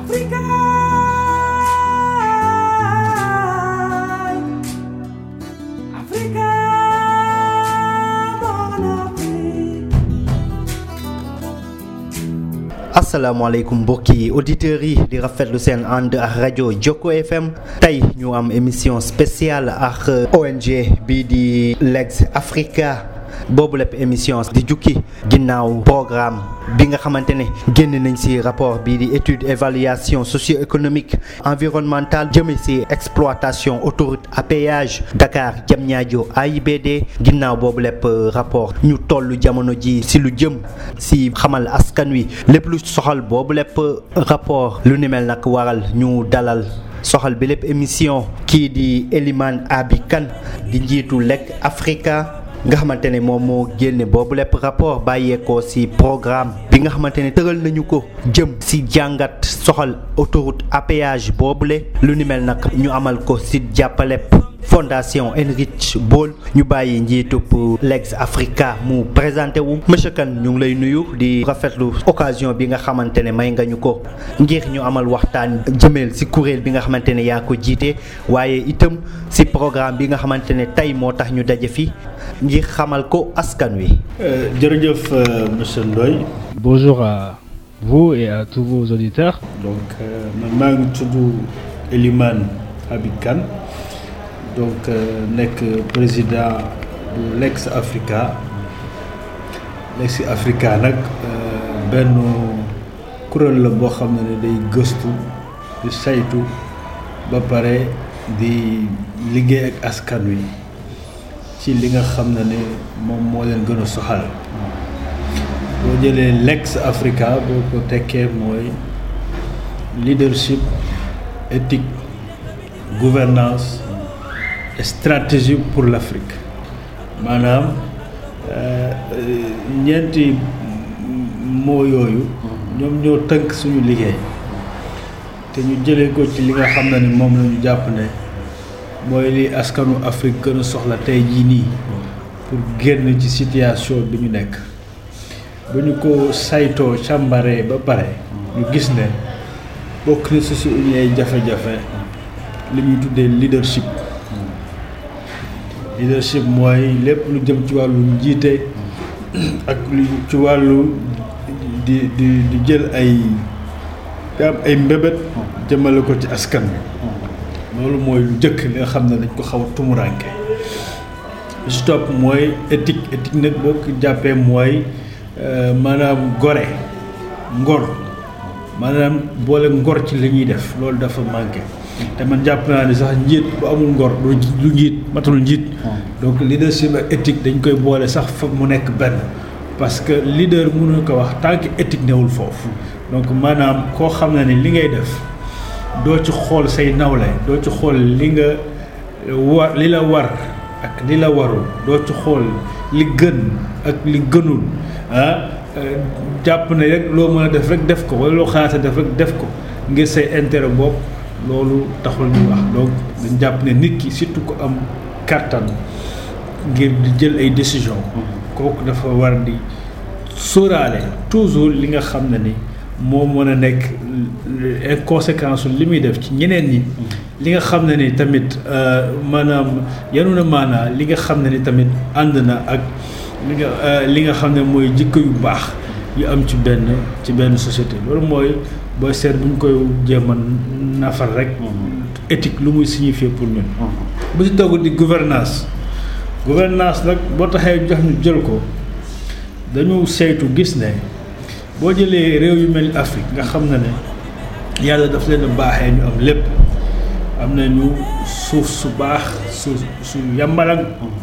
asalaamaaleykum mbokki auditeurs yi di rafetlu seen ànd ak rajo Jokko FM tey ñu am émission spéciale ak ONG bii di Legs Africa boobu lépp émission di jukki ginnaaw programme bi nga xamante ne génn nañ ci rapport bii di étude évaluation socio-économique environnementale jëme ci exploitation autoroute à péage Dakar Diamniadio AIBD ginnaaw boobu lépp rapport ñu toll jamono ji ci lu jëm ci xamal askan wi lépp lu soxal boobu lépp rapport lu ni mel nag waral ñu dalal soxal bi lépp émission kii di Elimane Abi Kane di njiitu Legs Africa nga xamante ne moom moo génne boobu lépp rapport bàyyeekoo ci programme bi nga xamante ne tëral nañu ko jëm ci jàngat soxal autoroute à péage boobule lu ni mel nag ñu amal ko ci jàppalep fondation Heinrich Böll ñu bàyyi njiitub Legs Africa mu présenté wu monsieur Kane ñu ngi lay nuyu di rafetlu occasion bi nga xamante ne may nga ñu ko ngir ñu amal waxtaan jëmeel ci kuréel bi nga xamante ne yaa ko jiite waaye itam ci programme bi nga xamante ne tey moo tax ñu daje fi ngir xamal ko askan wi. jërëjëf monsieur Ndoye. Bonjour à vous et à tous vos auditeurs. donc man maa ngi tudd Elimane Abi Kane donc nekk président bu Legs Africa Legs Africa nag benn kuréel la boo xam ne day gëstu di saytu ba pare di liggéey ak askan wi ci li nga xam ne ne moom moo leen gën a soxal boo jëlee Legs Africa boo ko tekkee mooy leadership éthique gouvernance stratégie pour l'Afrique maanaam ñeenti moo yooyu ñoom ñoo tënk suñu liggéey te ñu jëlee ko ci li nga xam ne ni moom la ñu jàpp ne mooy li askanu Afrique gën a soxla tey jii nii pour génn ci situation bi ñu nekk bu ñu ko saytoo càmbaree ba pare ñu gis ne bokk na si suñu ay jafe-jafe li ñuy tuddee leadership leadership mooy lépp lu jëm ci wàllu njiite ak lu ci wàllu di di di jël ay am ay mbébét jëmale ko ci askan bi loolu mooy lu jëkk li nga xam ne dañ ko xaw a tumuranke li ci topp mooy éthique éthique nag boo ko jàppee mooy maanaam gore ngor maanaam boole ngor ci li ñuy def loolu dafa manqué te man jàpp naa ne sax njiit bu amul ngor du njiit matul njiit donc leadership ak éthique dañ koy boole sax fa mu nekk benn parce que leader mënu ko wax tant que éthique newul foofu donc maanaam koo xam ne ni li ngay def doo ci xool say nawle doo ci xool li nga war li la war ak li la warul doo ci xool li gën ak li gënul ah jàpp ne rek loo mën a def rek def ko wala loo xalaata def rek def ko ngir say intérêt bopp loolu taxul ñu wax donc dañ jàpp ne nit ki surtout ko am kàttan ngir di jël ay décision kooku dafa war di sóoraale toujours li nga xam ne ni moo mën a nekk conséquence li muy def ci ñeneen ñi li nga xam ne ni tamit maanaam yanu na maanaa li nga xam ne ni tamit ànd na ak li nga li nga xam ne mooy jikko yu baax yu am ci benn ci benn société loolu mooy booy seet bu ñu koy jéem a nafar rek éthique lu muy signifier pour ñun bu ci togg di gouvernance gouvernance nag boo taxee jox ñu jël ko dañu saytu gis ne boo jëlee réew yu mel ni Afrique nga xam na ne yàlla daf leen a baaxee ñu am lépp am nañu suuf su baax su su yàmbalang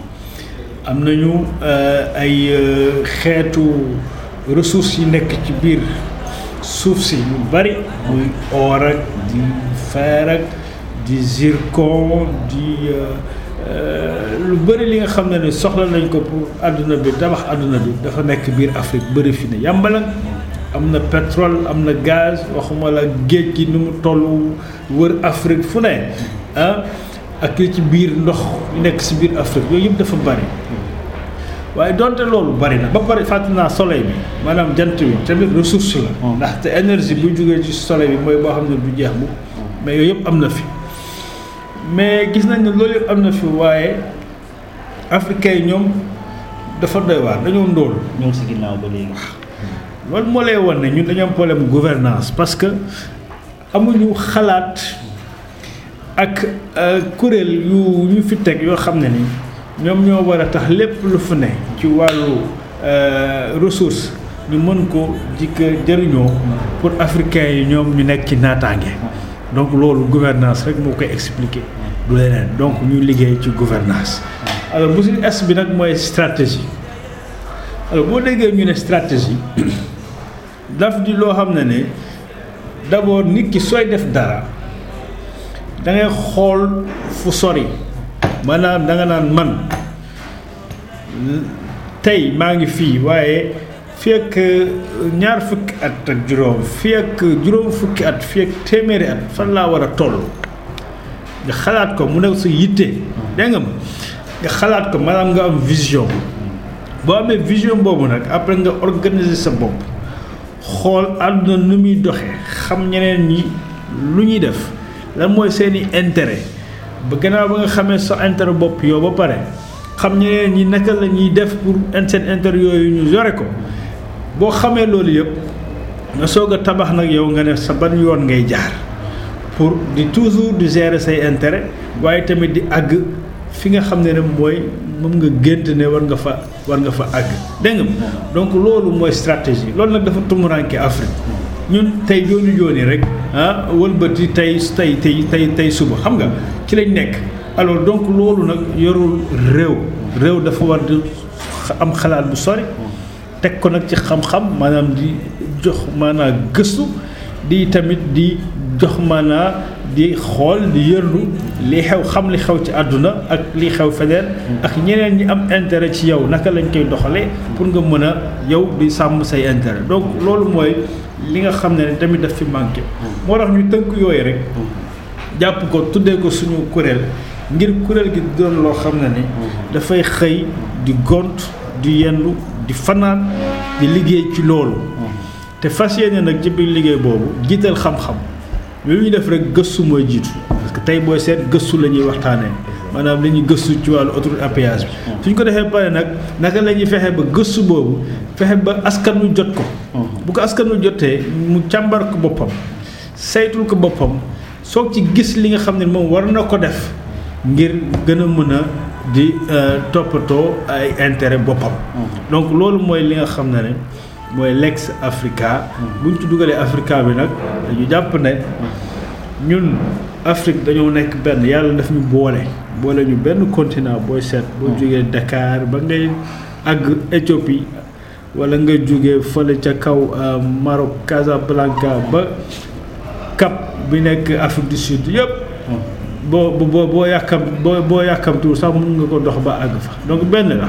am nañu ay xeetu ressources yi nekk ci biir suuf si yu bari muy or ak di fer ak di zircon di lu bëri li nga xam ne ne soxla nañ ko pour àdduna bi tabax àdduna bi dafa nekk biir Afrique bëri fi ne yàmbalang am na pétrole am na gaz waxuma la géej gi ni mu toll wër Afrique fu ne ah ak li ci biir ndox nekk si biir Afrique yooyu yëpp dafa bari waaye donte loolu bari na ba pare fàttali naa soleil bi maanaam jant bi tamit ressource la. ndaxte énergie bu jógee ci soleil bi mooy boo xam ne du jeex bu mais yooyu yëpp am na fi mais gis nañ ne loolu yëpp am na fi waaye africains yi ñoom dafa doy waar dañoo ndóol. ñoo si ginnaaw ba léegi. loolu moo lay wan ne ñun dañu am problème gouvernance parce que amuñu xalaat ak kuréel yu ñu fi teg yoo xam ne ni ñoom ñoo war a tax lépp lu fu ne ci wàllu ressource ñu mën ko jikk jëriñoo pour africains yi ñoom ñu nekk ci naataange donc loolu gouvernance rek moo koy expliquer du leneen donc ñu liggéey ci gouvernance alors bu si es bi nag mooy stratégie alors boo déggee ñu ne stratégie daf di loo xam ne ne d'abord nit ki sooy def dara da ngay xool fu sori maanaam da nga naan man tey maa ngi fii waaye fii ak ñaar fukki at ak juróom fii ak juróom fukki at fii ak téeméeri at fan laa war a toll nga xalaat ko mu nekk sa yitte dégg nga ma nga xalaat ko maanaam nga am vision boo amee vision boobu nag après nga organiser sa bopp xool àdduna nu muy doxee xam ñeneen ñi lu ñuy def lan mooy seeni intérêt ba gannaaw ba nga xamee sa intérêt bopp yow ba pare xam ñeneen ñi naka la ñuy def pour seen intérêt yooyu ñu yore ko boo xamee loolu yëpp nga soog a tabax nag yow nga ne sa ban yoon ngay jaar pour di toujours di gérer say intérêt waaye tamit di àgg fi nga xam ne ne mooy moom nga gént ne war nga fa war nga fa àgg dégg nga donc loolu mooy stratégie loolu nag dafa tumuranke Afrique ñun tey jooni jooni rek ah wëlbati tey tey tey tey tey suba xam nga ci lañ nekk alors donc loolu nag yorul réew réew dafa war di am xalaat bu sori teg ko nag ci xam-xam maanaam di jox maanaam gëstu di tamit di jox maanaa di xool di yërlu li xew xam li xew ci àdduna ak li xew feneen ak ñeneen ñi am intérêt ci yow naka lañ koy doxalee pour nga mën a yow di sàmm say intérêt donc loolu mooy li nga xam ne tamit daf fi manqué moo tax ñu tënk yooyu rek jàpp ko tuddee ko suñu kuréel ngir kuréel gi doon loo xam ne ni dafay xëy di gont di yendu di fanaan di liggéey ci loolu te fas yéene nag ci biir liggéey boobu jiital xam-xam lu ñu def rek gëstu mooy jiitu parce que tey booy seet gëstu la ñuy waxtaanee maanaam la ñuy gëstu ci wàllu autoroute à péage bi suñ ko defee pare nag naka la ñuy fexe ba gëstu boobu fexe ba askan wi jot ko bu ko askan wi jotee mu càmbar ko boppam saytul ko boppam soog ci gis li nga xam ne moom war na ko def ngir gën a mën a di toppatoo ay intérêt boppam donc loolu mooy li nga xam ne ne mooy Lex Africa bu ñu ci dugalee Africa bi nag dañu jàpp ne ñun Afrique dañoo nekk benn yàlla daf ñu boole boole ñu benn continent booy seet boo jógee Dakar ba ngay àgg Éthiopie wala nga jógee fële ca kaw Maroc Casablanca ba Cap bi nekk Afrique du Sud yëpp boo boo boo yàkkam boo boo yàkkamtuwul sax mun nga ko dox ba àgg fa donc benn la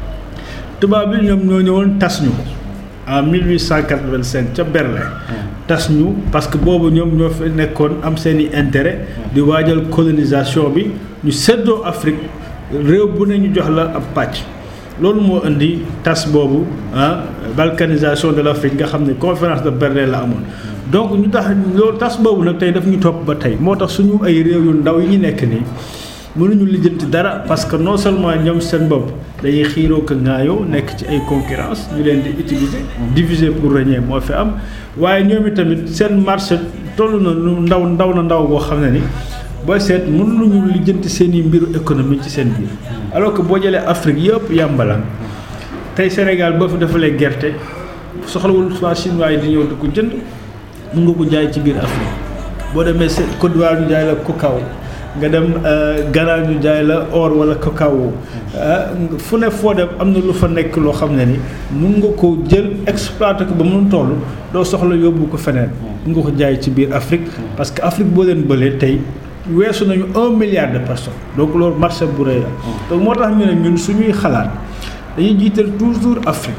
tubaab bi ñoom ñoo ñëwoon tas ñu ko en 1885 ca Berlin tas ñu parce que boobu ñoom ñoo fi nekkoon am seen i intérêt di waajal colonisation bi ñu seddoo Afrique réew bu ne ñu jox la ab pàcc loolu moo indi tas boobu ah balkanisation de l'Afrique nga xam ne conférence de Berlin la amoon donc ñu tax loolu tas boobu nag tey daf ñu topp ba tey moo tax suñu ay réew yu ndaw yi ñu nekk nii mënuñu lijjanti dara parce que non seulement ñoom seen bopp dañuy xiiroo ko ŋaayoo nekk ci ay concurrence ñu leen di utiliser diviser pour régner moo fi am waaye ñoom itamit seen marché toll na lu ndaw ndaw na ndaw boo xam ne ni booy seet mënuñu lijjanti seen i mbiru économie ci seen biir alors que boo jëlee Afrique yëpp yàmbalaan tey Sénégal boo fi defalee gerte soxlawul waa chinois yi di ñëw di ko jënd mun nga ko jaay ci biir Afrique boo demee seen Côte d'Ivoire ñu jaay la cacao nga dem Ghana ñu jaay la or wala cacao fu ne foo dem am na lu fa nekk loo xam ne ni mun nga ko jël exploité ko ba mun toll doo soxla yóbbu ko feneen mun nga ko jaay ci biir Afrique parce que Afrique boo leen bëlee tey weesu nañu un milliard de personnes donc loolu marché bu rëy la donc moo tax ñu ne ñun suñuy xalaat dañuy jiital toujours Afrique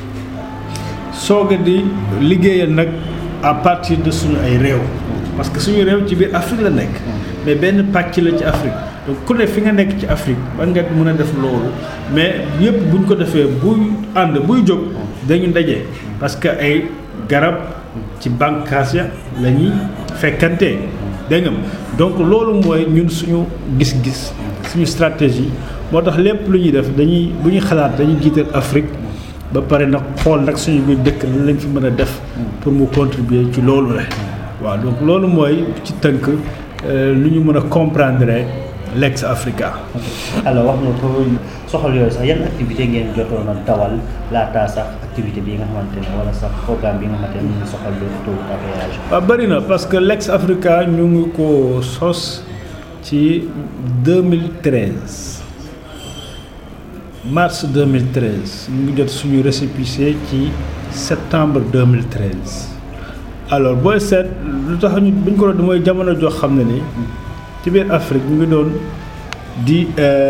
soog a di liggéeyal nag à partir de suñu ay réew parce que suñu réew ci biir Afrique la nekk mais benn pàcc la ci Afrique donc ku ne fi nga nekk ci Afrique ba nga mën a def loolu mais yëpp bu ñu ko defee buy ànd buy jóg dañu daje parce que ay garab ci bànqaas ya la ñuy fekkantee dégg nga donc loolu mooy ñun suñu gis-gis suñu stratégie moo tax lépp lu ñuy def dañuy bu ñuy xalaat dañuy jiital Afrique ba pare nag xool nag suñu biir dëkk lan lañ fi mën a def pour mu contribuer ci loolu la waaw donc loolu mooy ci tënk lu ñu mën a comprendre l'ex Africa. alors wax nga ko soxal yooyu sax yan activité ngeen jotoon a dawal laataa sax activité bi nga xamante ne wala sax programme bi nga xamante ne mu ngi soxal autoroute à péage. waaw bëri na parce que l'ex Africa ñu ngi ko sos ci 2013 mars 2013 ñu ngi jot suñu récépissé ci septembre 2013 alors booy seet lu tax ñu bu ñu ko doon mooy jamono joo xam ne ni ci biir Afrique ñu ngi doon di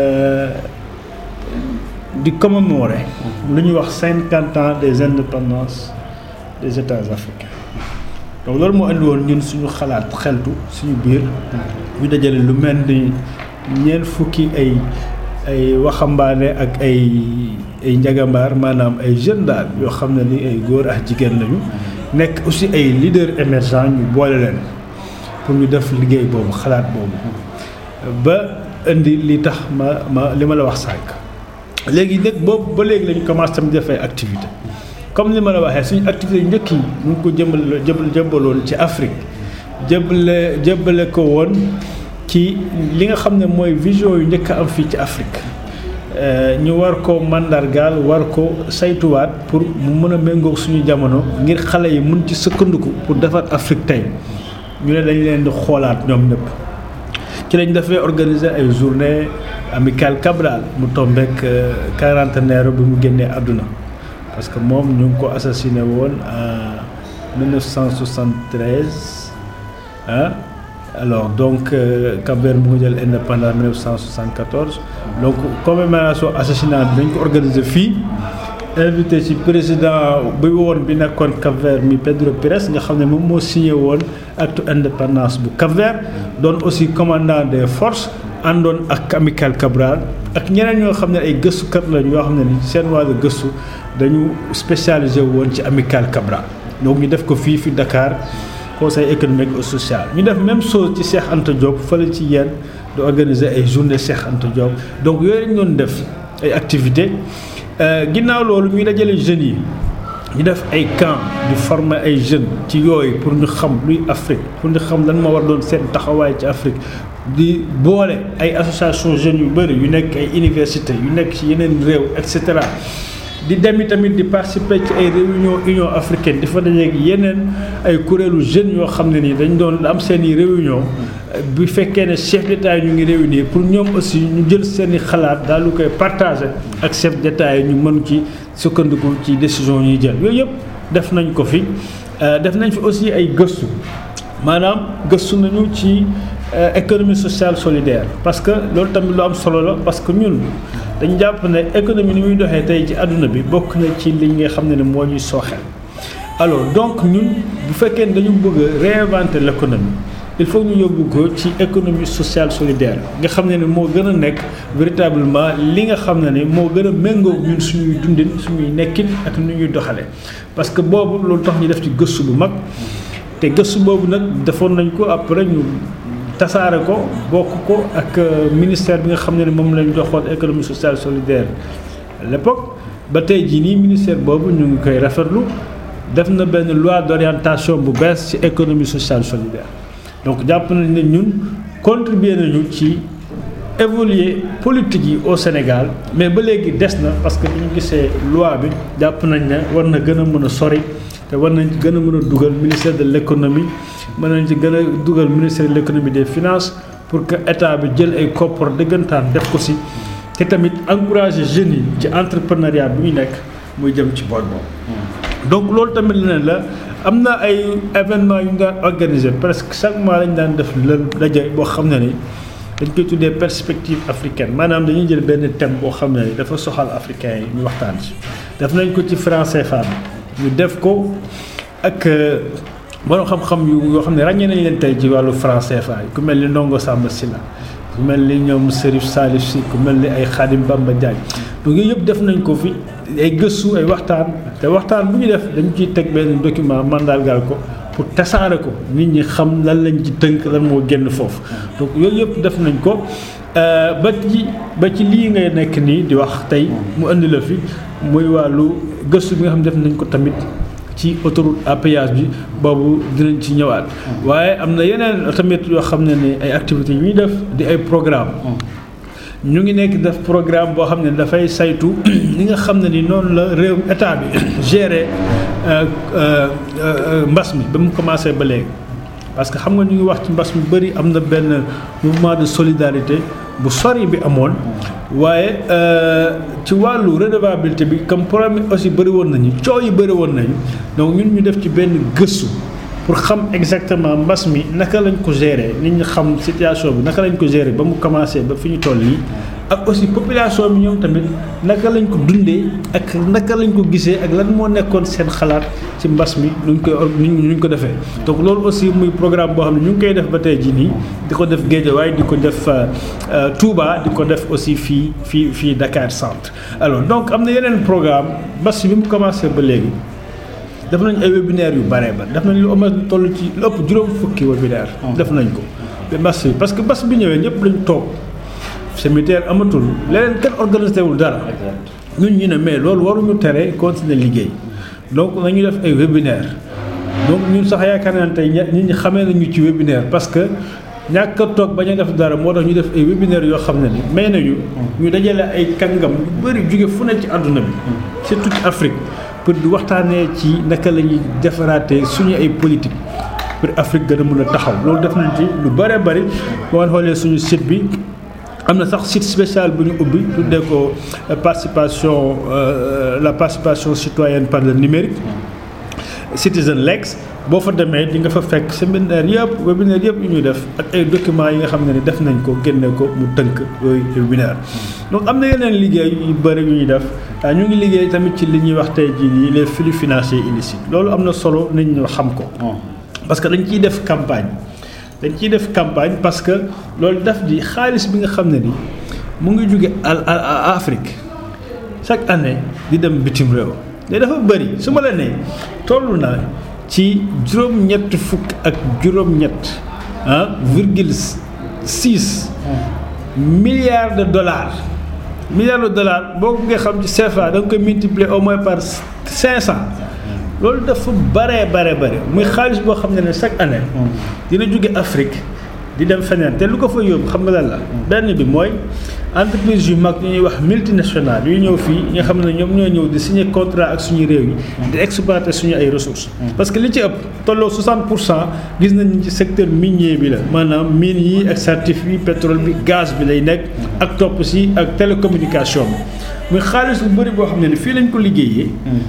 di commémorer lu ñuy wax cinquante ans des indépendances des États africains donc loolu moo andi woon ñun suñu xalaat xeltu suñu biir ñu dajale lu mel ni ñeent fukki ay ay waxambaane ak ay ay njagambaar maanaam ay jeunes daal yoo xam ne ni ay góor ak jigéen lañu nekk aussi ay leaders émergents ñu boole leen pour ñu def liggéey boobu xalaat boobu ba indi li tax ma ma li ma la wax sànq léegi nag boobu ba léegi lañu commencé tam def ay activité comme ni ma la waxee suñu activité yu njëkk yi ñu ngi ko jëmbal jëbal jëmbaloon ci Afrique jëbale jëbale ko woon ci li nga xam ne mooy vision yu njëkk am fii ci Afrique ñu war ko mandargaal war ko saytuwaat pour mu mën a méngoog suñu jamono ngir xale yi mun ci sëkkandiku pour defar Afrique tey ñu ne dañ leen di xoolaat ñoom ñëpp ci lañ dafay organiser ay journée amicale Cabral mu tombeek quarantenaire bi mu génnee àdduna parce que moom ñu ngi ko assassiné woon en 1973 ah alors donc Cap-Vert mu ngi jël indépendance 1974 donc commémoration assassinat bi dañ ko organiser fii invité ci président bi woon bi nekkoon Cap-Vert mi Pedro Pires nga xam ne moom moo signé woon acte indépendance bu Cap-Vert doon aussi commandant des forces àndoon ak amical Cabral ak ñeneen ñoo xam ne ay gëstukat lañu yoo xam ne ni seen wàllu gëstu dañu spécialisé woon ci amical Cabral donc ñu def ko fii fi Dakar conseil économique et social ñu def même chose ci Cheikh Anta Diop fële ci yéen di organiser ay journée Cheikh Anta Diop donc yooyu lañ doon def ay activités ginnaaw loolu ñuy dajale jeunes yi ñu def ay camp di former ay jeunes ci yooyu pour ñu xam luy Afrique pour ñu xam lan moo war doon seen taxawaay ci Afrique di boole ay association jeunes yu bëri yu nekk ay université yu nekk ci yeneen réew et cetera di dem tamit di participer ci ay réunion union africaine di fa dajeeg yeneen ay kuréelu jeunes yoo xam ne ni dañ doon am seen i réunion bu fekkee ne chef d'état yi ñu ngi réunir pour ñoom aussi ñu jël seen i xalaat daal lu koy partager ak chef d'état yi ñu mën ci sukkandiku ci décision ñuy jël yooyu yëpp def nañ ko fi def nañ fi aussi ay gëstu maanaam gëstu nañu ci économie sociale solidaire parce que loolu tamit lu am solo la parce que ñun dañ jàpp ne économie ni muy doxee tey ci àdduna bi bokk na ci li nga xam ne ne moo ñuy sooxeel alors donc ñun bu fekkee ne dañu bëgg a réinventer l'économie il faut ñu yóbbu ko ci économie sociale solidaire nga xam ne ne moo gën a nekk véritablement li nga xam ne ne moo gën a méngoo ñun suñuy dundin suñuy nekkin ak nu ñuy doxalee parce que boobu loolu tax ñu def ci gëstu bu mag te gëstu boobu nag defoon nañ ko après ñu tasaare ko bokk ko ak ministère bi nga xam ne ne moom lañ joxoon économie sociale solidaire à l'époque ba tey jii nii ministère boobu ñu ngi koy rafetlu def na benn loi d'orientation bu bees ci économie sociale solidaire donc jàpp nañ ne ñun contribuer nañu ci évoluer politique yi au Sénégal mais ba léegi des na parce que bi ñu gisee loi bi jàpp nañ ne war na gën a mën a sori te war nañ ci gën a mën a dugal ministère de l'économie mën nañ ci gën a dugal ministère de l'économie des finances pour que état bi jël ay koppar dëggantaan def ko si te tamit encourager jeunes yi ci entrepreneuriat bi ñu nekk muy jëm ci boor boobu. donc loolu tamit leneen la am na ay événements yu ñu daan organiser presque chaque mois lañu daan def lël daje boo xam ne ni dañ koy tuddee perspective africaine maanaam dañuy jël benn thème boo xam ne ni dafa soxal africains yi ñu waxtaan ci def nañ ko ci franc CFA bi ñu def ko ak borom xam-xam yu yoo xam ne ràññee nañ leen tey ci wàllu franc CFA yi ku mel ni Ndongo Samba Sylla ku mel ni ñoom Serif Salif si ku mel ni ay Khadim Bamba Diagne donc yooyu yëpp def nañ ko fi ay gëstu ay waxtaan te waxtaan bu ñu def dañ ciy teg benn document mandargal ko pour tasaare ko nit ñi xam lan lañ ci tënk lan moo génn foofu donc yooyu yëpp def nañ ko ba ci ba ci lii ngay nekk nii di wax tey mu indi la fi muy wàllu gëstu bi nga xam ne def nañ ko tamit ci autoroute à péage bi boobu dinañ ci ñëwaat waaye am na yeneen tamit yoo xam ne ni ay activités yu ñuy def di ay programme ñu ngi nekk def programme boo xam ne dafay saytu li nga xam ne ni noonu la réew état bi gérer mbas mi ba mu commencé ba léegi parce que xam nga ñu ngi wax ci mbas mi bëri am na benn mouvement de solidarité bu sori bi amoon waaye ci wàllu redevabilité bi comme problème aussi bëri woon nañu coow yi bëri woon nañu donc ñun ñu def ci benn gëstu pour xam exactement mbas mi naka lañ ko gérer nit ñi xam situation bi naka lañ ko gérer ba mu commencé ba fi ñu toll nii ak aussi population bi ñoom tamit naka lañ ko dundee ak naka lañ ko gisee ak lan moo nekkoon seen xalaat ci mbas mi nuñ koy nuñ ko defee donc loolu aussi muy programme boo xam ne ñu ngi koy def ba tey jii nii di ko def Guédiawaye di ko def Touba di ko def aussi fii fii fii Dakar centre alors donc am na yeneen programme mbas bi mu commencé ba léegi def nañ ay webinaire yu bare ba def nañ lu am toll ci lu ëpp juróom fukki webinaire def nañ ko mbas bi parce que mbas bi ñëwee ñëpp lañ toog séminaire amatul leneen kenn organisé wul dara ñun ñu ne mais loolu waruñu tere continuer liggéey donc nañu def ay webinaire donc ñun sax yaakaar naa ne tey nit ñi xamee nañu ci webinaire parce que ñàkk a toog bañ a def dara moo tax ñu def ay webinaire yoo xam ne ni may nañu ñu dajale ay kàngam yu bëri jóge fu ne ci àdduna bi surtout ci Afrique pour di waxtaanee ci naka la ñuy defaraatee suñu ay politique pour Afrique gën a mën a taxaw loolu def nañ ci lu bëree bëri boo xoolee suñu site bi am na sax site spécial bu ñu ubbi tuddee ko participation la participation citoyenne par le numérique Citizen Lex boo fa demee di nga fa fekk séminaire yëpp webinaire yëpp yu ñuy def ak ay documents yi nga xam ne ni def nañ ko génne ko mu tënk yooyu webinaire donc am na yeneen liggéey yu bëri yu ñuy def ñu ngi liggéey tamit ci li ñuy wax tey jii nii les flux financiers illicites loolu am na solo nit ñi xam ko parce que dañ ciy def campagne dañ ciy def campagne parce que loolu daf di xaalis bi nga xam ne ni mu ngi jóge à Afrique chaque année di dem bitim réew te dafa bëri su ma la nee toll naa ci juróom-ñett fukk ak juróom-ñett ah virgule six milliards de dollars milliards de dollars boo ko nga xam ci CFA da nga koy multiplier au moins par cinq cent loolu dafa bare bare bare muy xaalis boo xam ne ne chaque année dina jóge Afrique di dem feneen te lu ko fa yóbbu xam nga lan la benn bi mooy entreprise yu mag yu ñuy wax multinationales yu ñëw fii nga xam ne ñoom ñoo ñëw di signer contrat ak suñu réew yi di exploiter suñu ay ressources parce que li ci ëpp tolloo 60 pour cent gis nañu ci secteur minier bi la maanaam mine yi ak certif yi pétrole bi gaz bi lay nekk ak topp si ak télécommunication bi muy xaalis bu bëri boo xam ne ne fii lañ ko liggéeyee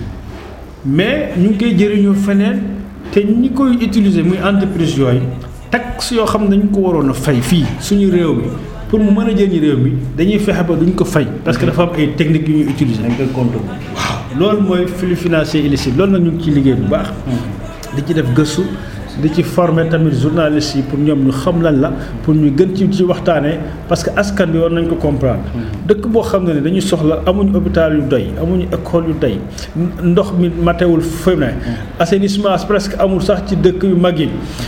mais ñu ngi koy jëriñoo feneen te ñi koy utiliser muy entreprise yooyu taxe yoo xam ne dañu ko waroon a fay fii suñu réew mi pour mu mën a jëriñ réew mi dañuy fexe ba duñ ko fay parce que dafa am ay techniques yu ñuy utiliser. dañ koy compter. waaw loolu mooy flux financier illicite loolu nag ñu ngi ciy liggéey bu baax. di ci def gëstu di ci former tamit journalistes yi pour ñoom ñu xam lan la pour ñu gën ci ci waxtaanee parce que askan bi war nañ ko comprendre. dëkk boo xam ne dañuy soxla amuñu hôpital yu doy amuñu école yu doy ndox mi matewul fu ne assainissement presque amul sax ci dëkk yu mag yi.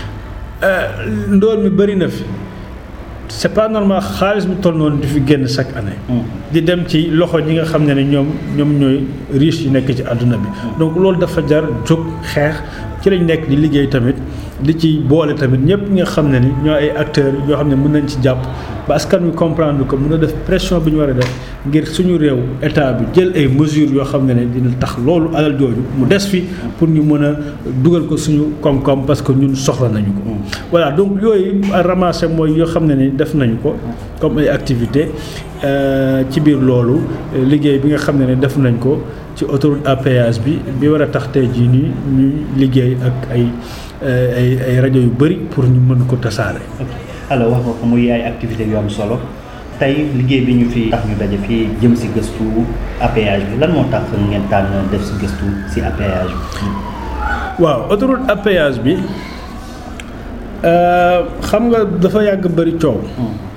ndool mi bëri na fi c'est pas normal xaalis bi toll noonu di fi génn chaque année. di dem ci loxo ñi nga xam ne ne ñoom ñoom ñooy riche yi nekk ci àdduna bi. donc loolu dafa jar jóg xeex ci lañ nekk di liggéey tamit di ci boole tamit ñëpp ñi nga xam ne ni ñoo ay acteurs yoo xam ne mën nañ ci jàpp ba askan wi comprendre ko mën a def pression bi ñu war a def ngir suñu réew état bi jël ay mesures yoo xam ne ne dina tax loolu alal jooju mu des fi pour ñu mën a dugal ko suñu koom-koom parce que ñun soxla nañu ko. voilà donc yooyu ramassé mooy yoo xam ne ni def nañu ko comme ay activités ci biir loolu liggéey bi nga xam ne ne def nañ ko ci autoroute à péage bi bi war a tax tey jii nii ñuy liggéey ak ay ay ay rajo yu bëri pour ñu mën ko tasaare. alors wax nga ko muy ay activités yu am solo tey liggéey bi ñu fi tax ñu daje fii jëm si gëstu APH bi lan moo tax ngeen tànn def si gëstu si APH bi. waaw autoroute à péage bi xam nga dafa yàgg bëri coow.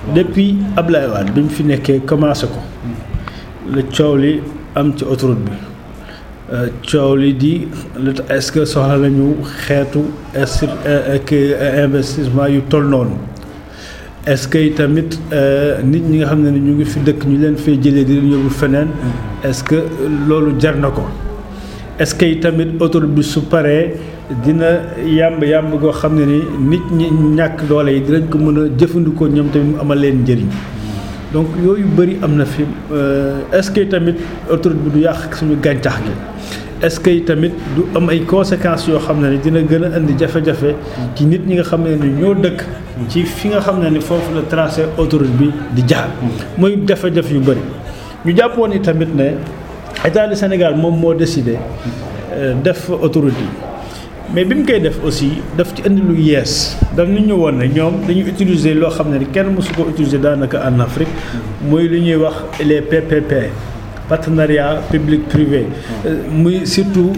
depuis Ablaye Wade bi mu fi nekkee commencé ko la coow li am ci autoroute bi coow li di est-ce que soxla nañu xeetu ak investissement yu toll noonu est-ce que tamit nit ñi nga xam ne ñu ngi fi dëkk ñu leen fay jëlee di leen yóbbu feneen est-ce que loolu jar na ko est-ce que tamit autoroute bi su paree dina yàmb yàmb goo xam ne ni nit ñi ñàkk doole yi dinañ ko mën a jëfandikoo ñoom tamit mu amal leen njëriñ donc yooyu bëri am na fi est-ce que tamit autoroute bi du yàq suñu gàncax gi est-ce que tamit du am ay conséquences yoo xam ne ni dina gën a indi jafe-jafe ci nit ñi nga xam ne ni ñoo dëkk ci fi nga xam ne ni foofu la tracé autoroute bi di jaar muy jafe-jafe yu bëri ñu jàppoon ni tamit ne état du Sénégal moom moo décidé def autoroute yi mais bi mu koy def aussi daf ci indi lu yees daf ñu ñu woon ne ñoom dañuy utiliser loo xam ne ni kenn mësu ko utiliser daanaka en Afrique muy lu ñuy wax les PPP partenariat public privé muy surtout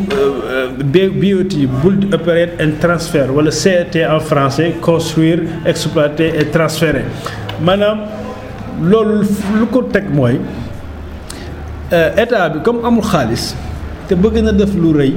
BOT build operate and transfer wala CET en français construire exploiter et transférer maanaam loolu lu ko teg mooy état bi comme amul xaalis te bëgg na def lu rëy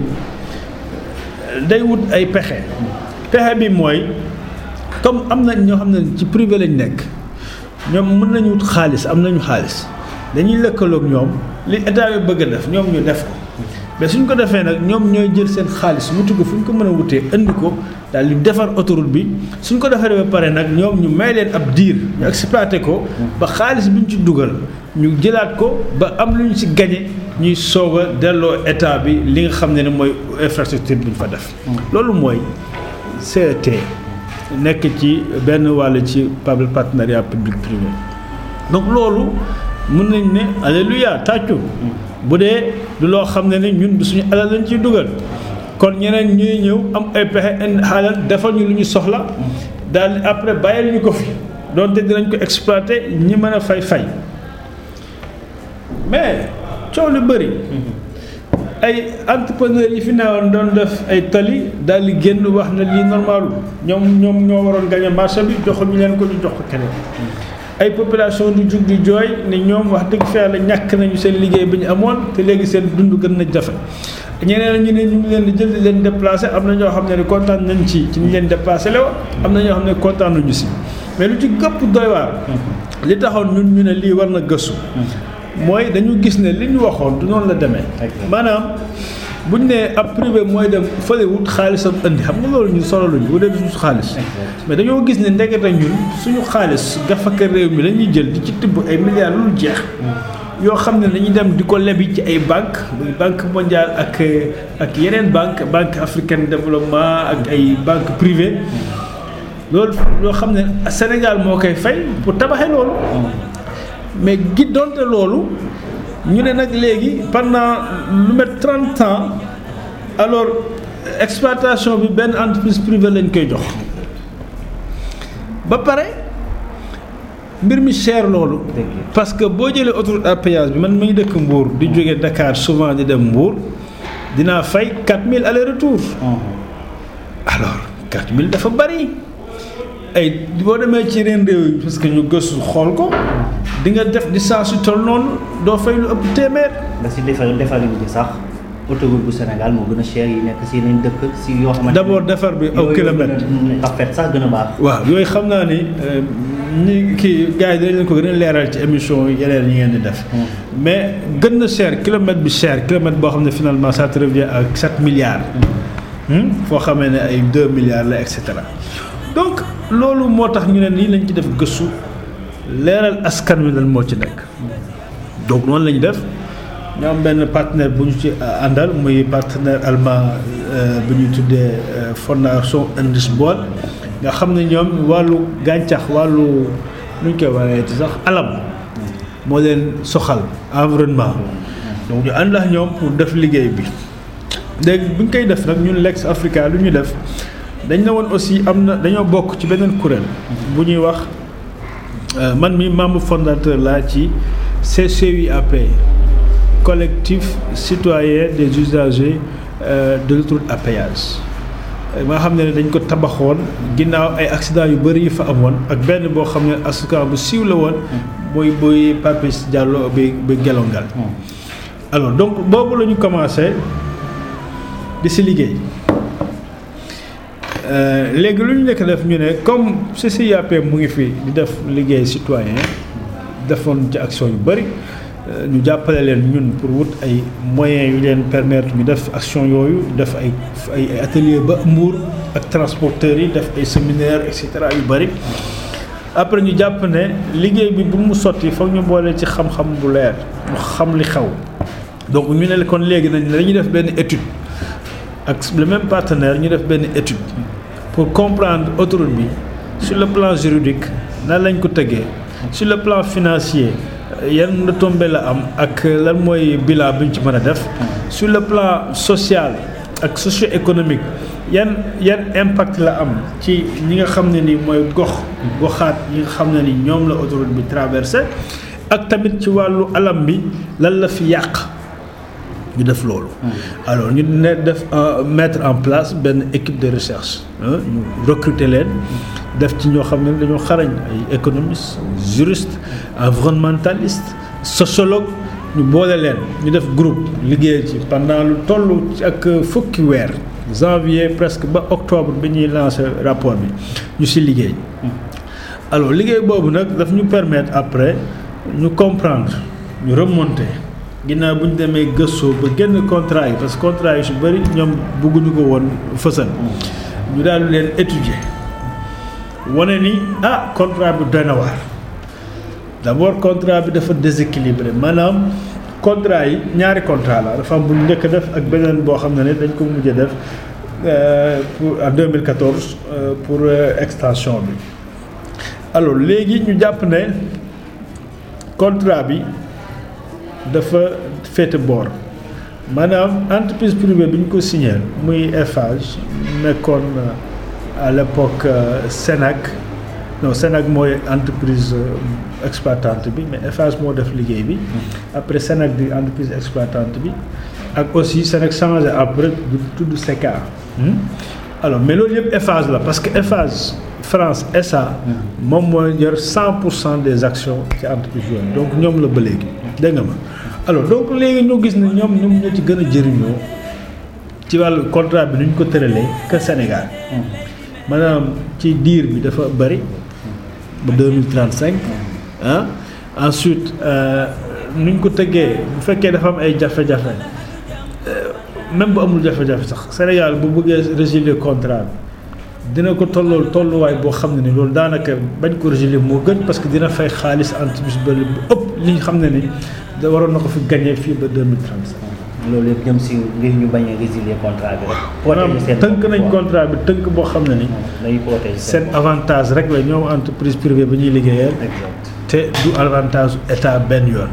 day wut ay pexe pexe bi mooy comme am na ñoo xam ne ci privé lañ nekk ñoom mën nañu wut xaalis am nañu xaalis dañuy lëkkaloog ñoom li état bi bëgg a def ñoom ñu def ko mais suñ ko defee nag ñoom ñooy jël seen xaalis wuti ko fu ñu ko mën a wutee indi ko daal di defar autoroute bi suñ ko defaree ba pare nag ñoom ñu may leen ab diir ñu exploité ko ba xaalis bi ñu ci dugal ñu jëlaat ko ba am lu ñu ci gañe ñuy soog a delloo état bi li nga xam ne ne mooy infrastructure bi ñu fa def. loolu mooy CET nekk ci benn wàll ci public partenariat public privé donc loolu mën nañ ne alléluia tàccu bu dee du loo xam ne ne ñun du suñu alal lañ ciy dugal kon ñeneen ñuy ñëw am ay pexe indi xaalal defal ñu lu ñu soxla daal après bàyyil ñu ko fi donte dinañ ko exploiter ñi mën a fay fay mais coow lu bëri ay entrepreneurs yi fi newoon doon def ay tali daal di génn wax na lii normalu ñoom ñoom ñoo waroon gagné marché bi joxul ñu leen ko ñu jox ko keneen ay population du jug di jooy ni ñoom wax dëgg fa yàlla ñàkk nañu seen liggéey bi ñu amoon te léegi seen dund gën na jafe ñeneen ñu ne ñu ngi leen di jël di leen déplacé am na ñoo xam ne ni kontaan nañ ci ci ñu leen déplacé la am na ñoo xam ne kontaan nañu si mais lu ci gëpp doy waar li taxoon ñun ñu ne lii war na gëstu mooy dañu gis ne li ñu waxoon du noonu la demee maanaam bu ñu nee ab privé mooy dem fële wut xaalisam indi xam nga loolu ñu solo luñu bu dee du suñu xaalis mais dañoo gis ne ndekete ñun suñu xaalis gafaka réew mi la ñuy jël di ci tibb ay milliards lu jeex yoo xam ne dañuy dem di ko lebi ci ay banque muy banque mondiale ak ak yeneen banque banque africaine développement ak ay banque privée loolu loo xam ne Sénégal moo koy fay pour tabaxee loolu mais gi donte loolu ñu ne nag léegi pendant lu met trente ans alors exploitation bi benn entreprise privée lañ koy jox ba pare mbir mi cher loolu parce que boo jëlee autoroute à péage bi man mi ngi dëkk Mbour di jóge Dakar souvent di dem Mbour dinaa fay 4000 aller retour alors 4000 dafa bari ay boo demee ci yeneen réew yi parce que ñu gëstu xool ko di nga def distance yu toll noonu doo fay lu ëpp téeméer. ba si defar defarin bi sax autoroute bu Sénégal moo gën a cher yi nekk si yeneen dëkk si yoo xamante d'abord defar bi aw kilomètre rafet sax gën a baax. waaw yooyu xam naa ni ñi kii gars yi dinañ leen ko gën a leeral ci émission yeneen yi ngeen di def. mais gën na cher kilomètre bi cher kilomètre boo xam ne finalement ça te revient à 7 milliards. foo xamee ne ay 2 milliards la et cetera donc loolu moo tax ñu ne nii lañ ci def gëstu. leeral askan wi lan moo ci nekk donc noonu la ñu def ñu am benn partenaire bu ñu ci àndal muy partenaire allemand bu ñuy tuddee fondation Indusbol nga xam ne ñoom wàllu gàncax wàllu nu ñu koy waxee ci sax alam moo leen soxal environnement donc ñu ànd ak ñoom pour def liggéey bi léegi bu ñu koy def nag ñun Lex Africa lu ñu def dañ ne woon aussi am na dañoo bokk ci beneen kuréel bu ñuy wax man mi membre fondateur laa ci CCUAP collectif citoyen des usagers de l'autoroute à péage nga xam ne dañ ko tabaxoon ginnaaw ay accident yu bëri yu fa amoon ak benn boo xam ne asukan bu siiw la woon muy buy Papis Diallo bi bi gelongal alors donc boobu la ñu commencé di si liggéey léegi lu ñu nekk def ñu ne comme CCIAP mu ngi fi di def liggéey citoyen defoon ci action yu bëri ñu jàppale leen ñun pour wut ay moyens yu leen permettre ñu def action yooyu def ay ay atelier ba Mbour ak transporteurs yi def ay séminaire et cetera yu bëri après ñu jàpp ne liggéey bi bu mu sotti foog ñu boole ci xam-xam bu leer ñu xam li xew donc ñu ne kon léegi nañ dañuy def benn étude ak le même partenaire ñu def benn étude pour comprendre autoroute bi sur le plan juridique nan lañ ko tëggee sur le plan financier yan retombées la am ak lan mooy bilan bi ñu ci mën a def sur le plan social ak socio-économique yan yan impact la am ci ñi nga xam ne ni mooy gox goxaat ñi nga xam ne ni ñoom la autoroute bi traversé ak tamit ci wàllu alam bi lan la fi yàq ñu def loolu. alors ñu ne def mettre en place benn équipe de recherche ñu recruter leen def ci ñoo xam ne dañoo xarañ ay économistes juristes environnementalistes sociologues ñu boole leen ñu def groupe liggéey ci pendant lu toll ci ak fukki weer janvier presque ba octobre bi ñuy lancé rapport bi ñu si liggéey. alors liggéey boobu nag daf ñu permettre après ñu comprendre ñu remonter. ginnaaw bu ñu demee gëstoo ba génn contrat yi parce que contrat yi su bëri ñoom bëgguñu ko woon fësal ñu daal leen étudier wane ni ah contrat bi doy na waar d'abord contrat bi dafa déséquilibré maanaam contrat yi ñaari contrat la dafa am bu njëkk a def ak beneen boo xam ne ne dañ ko mujjee def pour en 2014 pour extension bi alors léegi ñu jàpp ne contrat bi. dafa féete boor maanaam entreprise privée bi ñu ko signé muy Eiffage nekkoon à l'époque Sénac non Sénac mooy entreprise exploitante bi mais Eiffage moo def liggéey bi après Sénac di entreprise exploitante bi ak aussi Sénac changé après du tudd SECA alors mais loolu yëpp Eiffage la parce que Eiffage France SA moom mooy yor cent pour cent des actions ci entreprise yooyu donc ñoom la ba léegi dégg nga ma alors donc léegi ñu gis ne ñoom ñoom ñoo ci gën a jëriñoo ci wàllu contrat bi nu ñu ko tëralee que Sénégal maanaam ci diir bi dafa bëri ba deux mille trente cinq ah ensuite nu ñu ko tëggee bu fekkee dafa am ay jafe-jafe même bu amul jafe-jafe sax Sénégal bu bëggee résilier contrat bi dina ko tollool tolluwaay boo xam ne ni loolu daanaka bañ ko résilier moo gën parce que dina fay xaalis entreprise ba bu ëpp li ñu xam ne ni da waroon na ko fi gagné fii ba deux mille trente cinq. loolu yëpp jëm si ngir ñu bañ a résilier contrat bi rek. maanaam tënk nañ contrat bi tënk boo xam ne ni. dañuy protéger seen avantage rek la ñoom entreprise privée ba ñuy liggéeyal. exact te du avantage état benn yoon.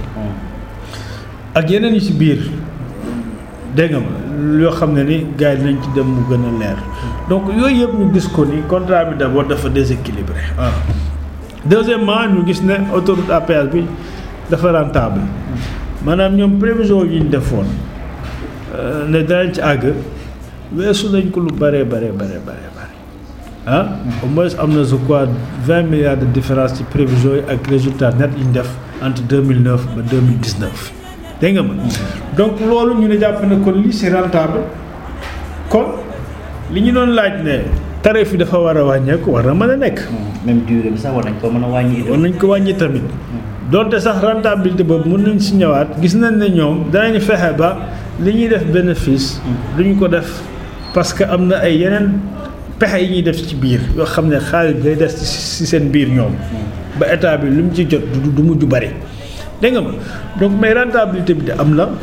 ak yeneen yi ci biir dégg nga ma yoo xam ne ni gars yi dinañ ci dem mu gën a leer. donc yooyu yëpp ñu gis ko ni contrat bi d'abord dafa déséquilibré ah. deuxièmement ñu gis ne autoroute à péage bi dafa rentable maanaam ñoom prévision yi ñu defoon ne danañ ci àgg weesu nañ ko lu bëree bëree bëree bëree bëri ah. au moins am na je crois vingt milliards de différence ci prévision yi ak résultat net yi ñu def entre deux mille neuf ba deux mille dix neuf dégg nga ma donc loolu ñu ne jàpp ne kon lii c'est rentable kon li ñu doon laaj ne tarif yi dafa war a wàññeeku war na mën a nekk. même durée bi sax war nañ ko mën a wàññi. war nañ ko wàññi tamit. donte sax rentabilité boobu mën nañ si ñëwaat gis nañ ne ñoom danañ fexe ba li ñuy def bénéfice. duñu ko def parce que am na ay yeneen pexe yi ñuy def ci biir yoo xam ne xaalis bi day des ci seen biir ñoom. ba état bi lu mu ci jot du du mujj bari. dégg nga ma donc mais rentabilité bi de am na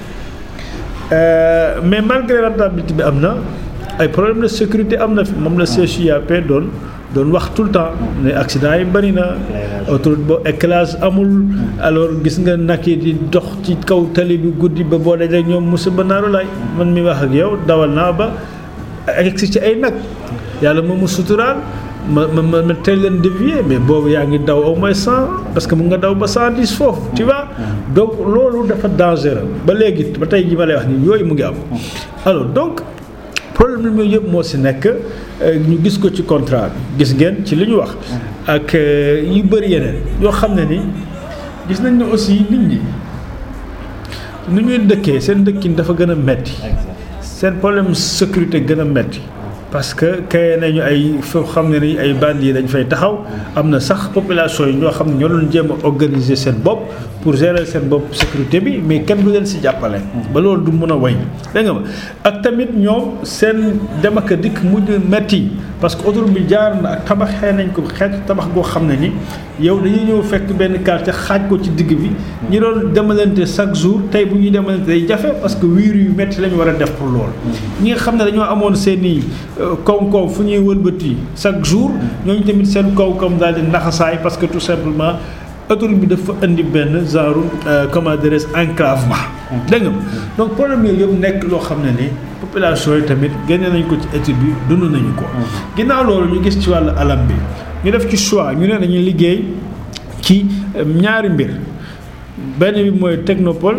mais malgré rentabilité bi am na ay problème de sécurité am na fi moom la CCIAP doon doon wax tout le temps ne accident yi bëri na autoroute boo éclairage amul alors gis nga nag yi di dox ci kaw tali bi guddi ba boo dajee ñoom musiba naaru laay man mi wax ak yow dawal naa ba egsi ci ay nag yàlla moom mu suturaal ma ma ma ma teel leen dévier mais boobu yaa ngi daw au moins cent parce que mu nga daw ba cent dix foofu tu vois donc loolu dafa dangereux ba léegi ba tey ji ma lay wax nii yooyu mu ngi am alors donc problème yooyu yëpp moo si nekk ñu gis ko ci contrat bi gis ngeen ci li ñu wax ak yu bëri yeneen yoo xam ne ni gis nañ ne aussi nit ñi nu ñuy dëkkee seen dëkkin dafa gën a metti seen problème sécurité gën a metti parce que kay nañu ay foo xam ne ni ay bandi yi dañ fay taxaw am na sax population yi ñoo xam ne ñoo doon jéem a organiser seen bopp pour gérer seen bopp sécurité bi mais kenn du leen si jàppale. ba loolu du mun a way dégg nga ma ak tamit ñoom seen dem ak dikk mujj metti parce que autoroute bi jaar na ak tabaxee nañ ko xeetu tabax goo xam ne ni yow dañuy ñëw fekk benn quartier xaaj ko ci digg bi. ñi doon demalante chaque jour tey bu ñuy demalante day jafe parce que wiir yu metti la ñu war a def pour loolu. ñi nga xam ne dañoo amoon seen i koom-koom fu ñuy wëlbati chaque jour ñooñu tamit seen koom-koom daal di naxasaay parce que tout simplement autoroute bi dafa indi benn genre comment dirais-je enclavement. dégg nga donc problème yooyu yëpp nekk loo xam ne ni population yi tamit génne nañ ko ci étude bi dund nañu ko. ginnaaw loolu ñu gis ci wàllu alam bi ñu def ci choix ñu ne dañuy liggéey ci ñaari mbir benn bi mooy technopole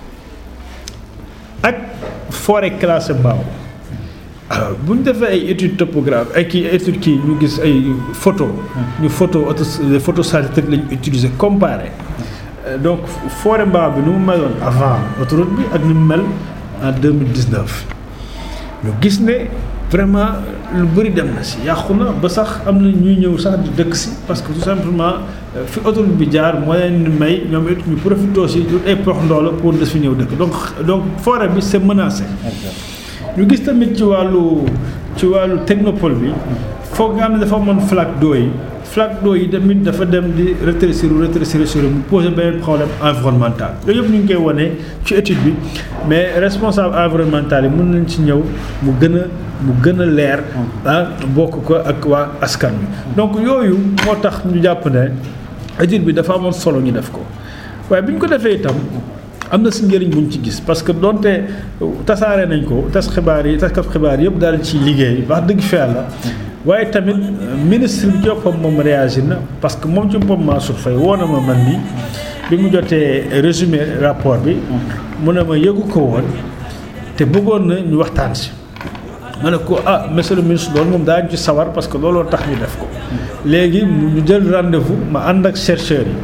ak forêt classée Mbao. alors bu ñu defee ay études topographiques ay kii études kii ñu gis ay photo ñu photo auto les photos satellites la ñu utiliser comparé donc forêt Mbao bi nu mu meloon avant autoroute bi ak ni mu mel en 2019 ñu gis ne vraiment lu bëri dem na si yàqu na ba sax am na ñuy ñëw sax di dëkk si parce que tout simplement fi autoroute bi jaar moo leen di may ñoom it ñu profité aussi du ay prox ndoola pour des fi ñëw dëkk donc donc forêt bi c'est menacé ñu gis tamit ci wàllu ci wàllu technopole bi foog nga xam ne dafa amoon flaque d'eau yi flaque d'eau yi tamit dafa dem di rétrécir rétrécir sur mu poser benn problème environnemental yooyu yëpp ñu ngi koy wane ci étude bi mais responsable environnemental yi mën nañ ci ñëw mu gën a mu gën a leer ah bokk ko ak waa askan bi donc yooyu moo tax ñu jàpp ne étude bi dafa amoon solo ñu def ko waaye bi ñu ko defee itam am na si njëriñ bu ñu ci gis parce que donte tasaare nañ ko tas xibaar yi taskat xibaar yëpp daal ci liggéey wax dëgg fa yàlla waaye tamit ministre bi joppam moom réagir na parce que moom ci boppam Mansour Faye woo na ma man ni bi mu jotee résumé rapport bi mu ne ma yëgu ko woon te bëggoon na ñu waxtaan si ma ne ko ah monsieur le ministre loolu moom daañu ci sawar parce que looloo tax ñu def ko léegi ñu jël rendez-vous ma ànd ak chercheurs yi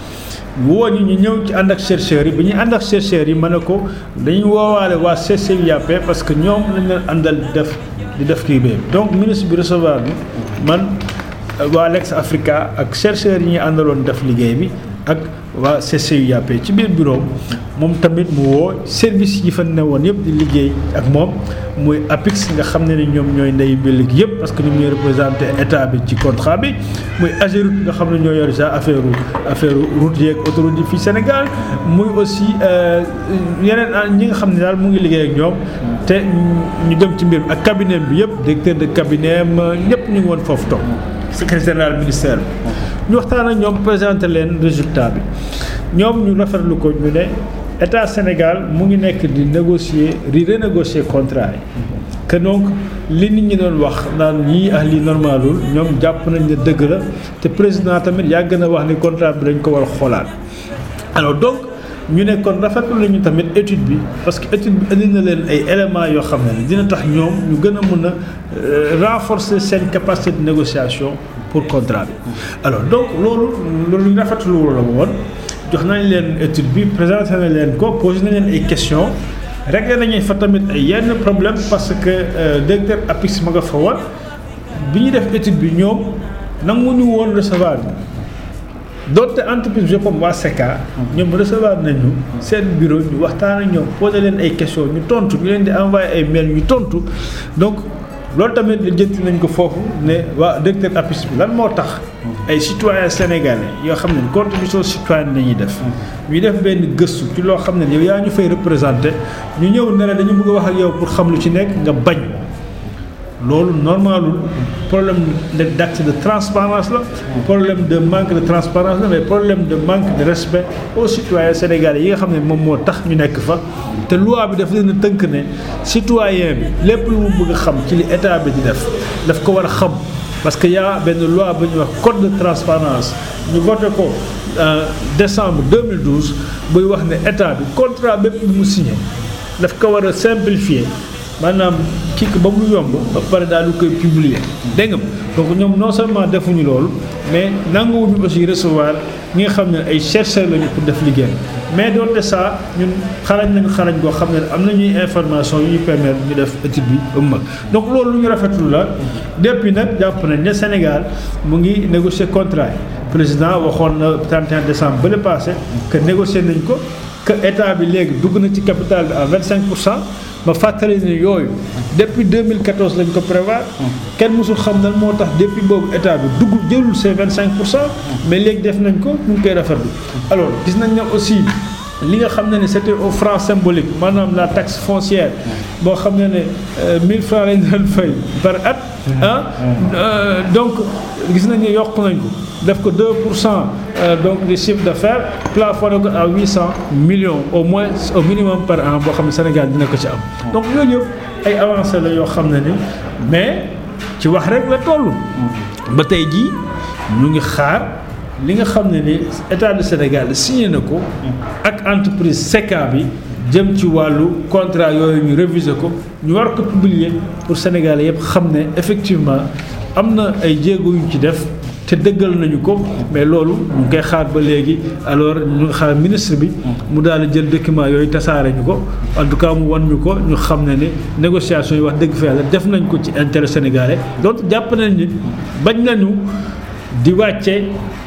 woo ñi ñu ñëw ci ànd ak chercheurs yi bi ñuy ànd ak chercheurs yi ma ne ko dañuy woowaale waa CCIAP parce que ñoom lañ leen àndal di def di def kii bi donc ministre bi recevoir bi man waa Lex Africa ak chercheurs yi ñuy àndaloon def liggéey bi ak waa CCIAP ci biir bureau moom tamit mu woo service yi fa newoon yëpp di liggéey ak moom muy APIX nga xam ne ni ñoom ñooy ndey bi léegi yëpp parce que ñoom ñooy représenté état bi ci contrat bi muy AGEROUTE nga xam ne ñoo yor sa affaire affaire route yeeg autoroute yi fii Sénégal muy aussi yeneen ñi nga xam ne daal mu ngi liggéey ak ñoom te ñu dem ci mbir ak cabinet bi yëpp directeur de cabinet ñëpp ñu ngi woon foofu toog secrétaire général ministère bi ñu waxtaan ak ñoom présenté leen résultat bi ñoom ñu rafetlu ko ñu ne état Sénégal mu ngi nekk di négocier di renégocier contrat yi que donc li nit ñi doon wax naan ñii ak lii normalul ñoom jàpp nañ ne dëgg la te président tamit yàgg na wax ni contrat bi dañ ko war a xoolaat alors donc ñu ne kon rafetlu nañu tamit étude bi parce que étude bi indi na leen ay éléments yoo xam ne dina tax ñoom ñu gën a mën a renforcer seen capacité de négociation pour contrat bi alors donc loolu loolu ñu rafetlu la woon jox nañ leen étude bi présenté nañ leen ko posé nañ leen ay questions réglé nañu fa tamit ay yenn problème parce que directeur APIX ma nga fa woon bi ñuy def étude bi ñoom nanguñu woon recevoir bi donte entreprise bi comme waa SECA ñoom recevoir nañu seen bureau ñu waxtaan ak ñoom posé leen ay questions ñu tontu ñu leen di envoyé ay mail ñu tontu donc loolu tamit la jënti nañ ko foofu ne waa directeur APIX bi lan moo tax ay citoyens sénégalais yoo xam ne contribution citoyenne la ñuy def ñu def benn gëstu ci loo xam ne yow yaa ñu fay représenté ñu ñëw ne la dañu bëgg a wax ak yow pour xam lu ci nekk nga bañ loolu normalul problème d'accès de transparence la problème de manque de transparence la mais problème de manque de respect aux citoyens sénégalais yi nga xam ne moom moo tax ñu nekk fa te loi bi daf leen a tënk ne citoyen bi lépp lu mu bëgg a xam ci li état bi di def daf ko war a xam parce que y a benn loi bu ñuy wax code de transparence ñu voté ko en décembre 2012 buy wax ne état bi contrat bépp lu mu signé daf ko war a simplifier maanaam kii ko ba mu yomb ba pare daal di koy publier dégg nga donc ñoom non seulement defuñu loolu mais nanguwuñu aussi recevoir ñi nga xam ne ay chercheurs lañu pour def liggéey mais doonte ça ñun xarañ nañu xarañ goo xam ne am nañuy information yu ñu permettre ñu def étude bi ba mu mag donc loolu lu ñu rafetlu la depuis nag jàpp nañ ne Sénégal mu ngi négocier contrat yi président waxoon na 31 décembre ba le passé que négocier nañ ko que état bi léegi dugg na ci capital bi à 25 pour cent ma fàttali ne yooyu depuis 2014 lañ ko prévoir kenn mosul xam nan moo tax depuis boobu état bi dugg jëlul ces 25 pour cent mais léegi def nañ ko ñu ngi koy rafetlu alors gis nañ ne aussi li nga xam ne ne c'était au franc symbolique maanaam la taxe foncière boo xam ne ne 1000 francs lañ doon fay par at ah donc gis nañ ne yokk nañ ko def ko 2 pour cent donc du chiffre d'affaires plafonné ko à 800 millions au moins au minimum par an boo xam ne Sénégal dina ko ci am donc yooyu yëpp ay avancées la yoo xam ne ni mais ci wax rek la toll ba tey jii ñu ngi xaar li nga xam ne ni état du Sénégal signé na ko ak entreprise SECA bi jëm ci wàllu contrat yooyu ñu réviser ko ñu war ko publier pour Sénégalais yëpp xam ne effectivement am na ay jéego yu ci def te dëggal nañu ko mais loolu ñu ngi koy xaar ba léegi alors ñu ngi xaar ministre bi mu daal di jël document yooyu tasaare ñu ko en tout cas mu wan ñu ko ñu xam ne ni négociation yi wax dëgg fa yàlla def nañ ko ci intérêt sénégalais donc jàpp nañ ni bañ nañu di wàcce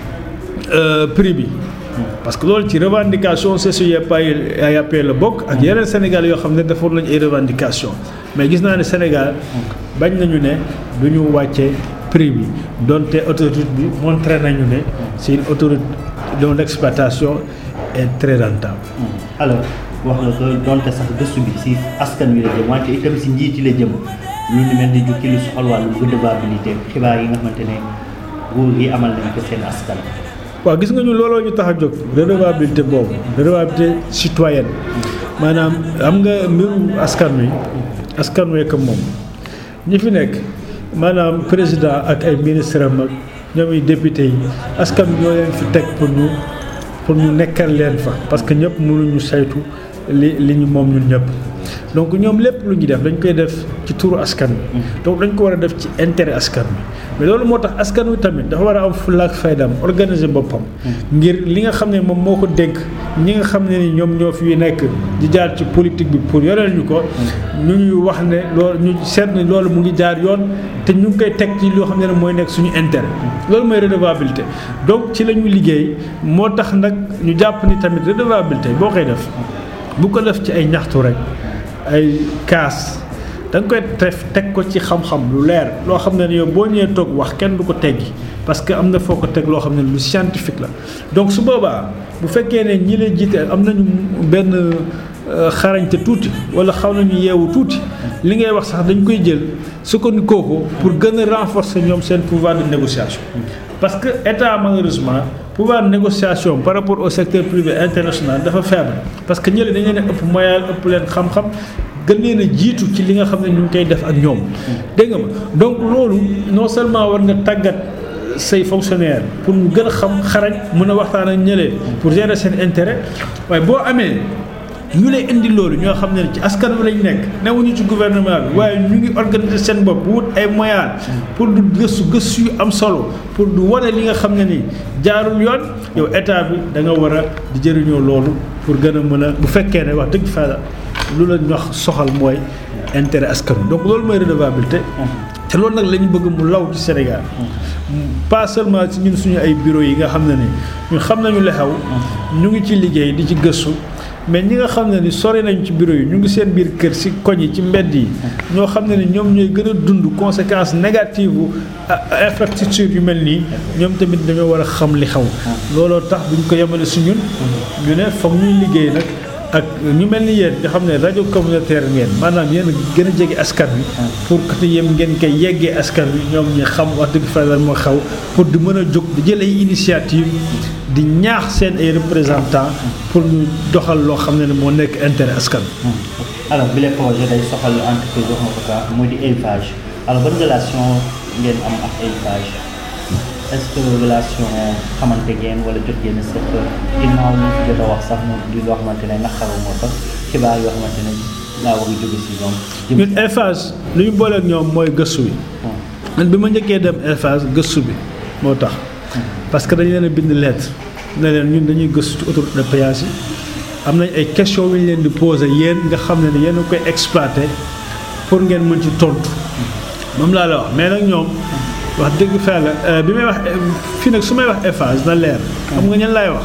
prix bi parce que loolu ci revendication CCIEP AYAP la bokk ak yeneen Sénégal yoo xam ne defoon nañu ay revendication mais gis naa ne Sénégal bañ nañu ne du ñu wàcce prix bi donte autorité bi montré nañu ne c'est une autorité dont l'exploitation est très rentable. alors wax nga ko donte sax gëstu bi si askan wi la jëm wante itam si njiit yi la jëm lu ni mel ni jukki lu soxal wàllu redevabilité xibaar yi nga xamante ne nguur gi amal nañ ko seen askan. waaw gis nga ñu looloo ñu tax a jóg redevabilité boobu redevabilité citoyenne maanaam am nga mbiru askan wi askan wee ko moom ñi fi nekk maanaam président ak ay ministre am ak ñoom i député yi askan wi ñoo leen fi teg pour ñu pour ñu nekkal leen fa parce que ñëpp mënuñu saytu li li ñu moom ñun ñëpp donc ñoom lépp lu ñuy def dañ koy def ci turu askan wi donc dañ ko war a def ci intérêt askan wi mais loolu moo tax askan wi tamit dafa war a am fulla ak faydam organiser boppam ngir li nga xam ne moom moo ko dénk ñi nga xam ne ni ñoom ñoo fi nekk di jaar ci politique bi pour yoreel ñu ko ñu ñuy wax ne loolu ñu seet ne loolu mu ngi jaar yoon te ñu ngi koy teg ci loo xam ne mooy nekk suñu intérêt loolu mooy redevabilité donc ci la ñu liggéey moo tax nag ñu jàpp ni tamit redevabilité boo koy def bu ko def ci ay ñaxtu rek ay kaas da nga koy def teg ko ci xam-xam lu leer loo xam ne yow boo ñëwee toog wax kenn du ko teggi parce que am na foo ko teg loo xam ne lu scientifique la donc su boobaa bu fekkee ne ñi lay jiite am nañu benn xarañte tuuti wala xaw nañu yeewu tuuti li ngay wax sax dañ koy jël sukkandikoo ko pour gën a renforcer ñoom seen pouvoir de négociation parce que état malheureusement pouvoir de négociation par rapport au secteur privé international dafa faible parce que ñële dañu leen ëpp moyen ëpp leen xam-xam gën leen a jiitu ci li nga xam ne ñu ngi koy def ak ñoom dégg nga ma donc loolu non seulement war nga tàggat say fonctionnaire pour mu gën a xam xarañ mën a waxtaan ak ñëlee pour gérer seen intérêt waaye boo amee ñu lay indi loolu ñoo xam ne ci askan wi lañ nekk newuñu ci gouvernement bi waaye ñu ngi organiser seen bopp wut ay moyens pour du gëstu gëstu yu am solo pour du wane li nga xam ne ni jaarul yoon yow état bi da nga war a di jëriñoo loolu pour gën a mën a bu fekkee ne wax dëgg fa lu la ñox soxal mooy intérêt askan wi donc loolu mooy redevabilité te loolu nag la ñu bëgg mu law ci Sénégal pas seulement ci ñun suñu ay bureau yi nga xam ne ni ñun xam nañu li xew ñu ngi ci liggéey di ci gëstu mais ñi nga xam ne ni sori nañ ci bureau yi ñu ngi seen biir kër ci koñ yi ci mbedd yi ñoo xam ne ni ñoom ñooy gën a dund conséquences négatives bu infrastructure yu mel nii ñoom tamit dañoo war a xam li xew looloo tax buñ ko yemale si ñun ñu ne foog ñuy liggéey nag ak ñu mel ni yéen nga xam ne rajo communautaire ngeen maanaam yéen gën a jege askan wi pour que yéen ngeen koy yeggee askan wi ñoom ñi xam wax dëgg fa lan moo xaw pour di mën a jóg di jël ay initiative di ñaax seen ay représentants pour ñu doxal loo xam ne ne moo nekk intérêt askan alors bi les projet day soxal entreprise wax nga ko kaa muy di élevage alors ban relation ngeen am ak élevage est-ce que relation xamante ngeen wala jot ngeen sax ginnaaw ñu fi jot a wax sax mu di loo xamante ne naqaru moo fa xibaar yoo xamante ne laa war a jóge si ñoom. jëm ñun Eiffage li ñu booleeg ñoom mooy gëstu bi man bi ma njëkkee dem Eiffage gëstu bi moo tax parce que dañu leen a bind lettre ne leen ñun dañuy gëstu ci autoroute de péage yi am nañ ay questions yu ñu leen di poser yéen nga xam ne ne yéen a koy exploité pour ngeen mën ci tontu moom laa la wax mais nag ñoom wax dëgg fa la bi may wax fii nag su may wax Eiffage na leer xam nga ñan laay wax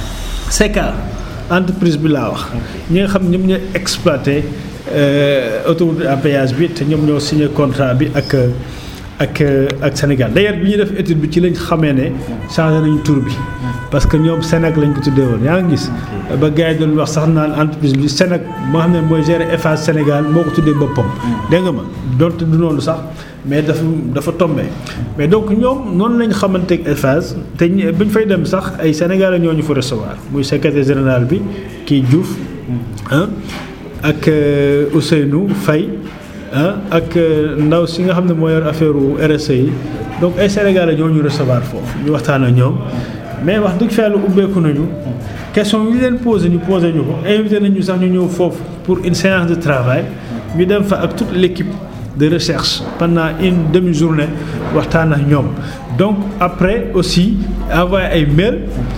SECA entreprise bi laa wax ñi nga xam ñoom ñooy exploité autoroute à péage bi te ñoom ñoo signé contrat bi ak ak ak Sénégal d'ailleurs bi ñuy def étude bi ci lañ xamee ne changé nañu tur bi parce que ñoom Sénac lañ ko tuddee woon yaa ngi gis ba gars yi doon wax sax naan entreprise bi Sénac moo xam ne mooy gérer Eiffage Sénégal moo ko tuddee boppam dégg nga ma donte du noonu sax mais dafa dafa tombé mais donc ñoom noonu lañ xamante ak Eiffage te buñ fay dem sax ay Sénégalais ñoo ñu fa recevoir muy secrétaire général bi kii Diouf ah ak Ousseynou Faye ah ak ndaw si nga xam ne moo yor affaire RSE yi donc ay Sénégalais ñoo ñu recevoir foofu ñu waxtaan ak ñoom mais wax dëgg fa yàlla ubbeeku nañu question yi leen posé ñu posé ñu ko invité nañu sax ñu ñëw foofu pour une séance de travail ñu dem fa ak toute l'équipe de recherche pendant une demi-journée waxtaan ak ñoom donc après aussi envoyé ay mail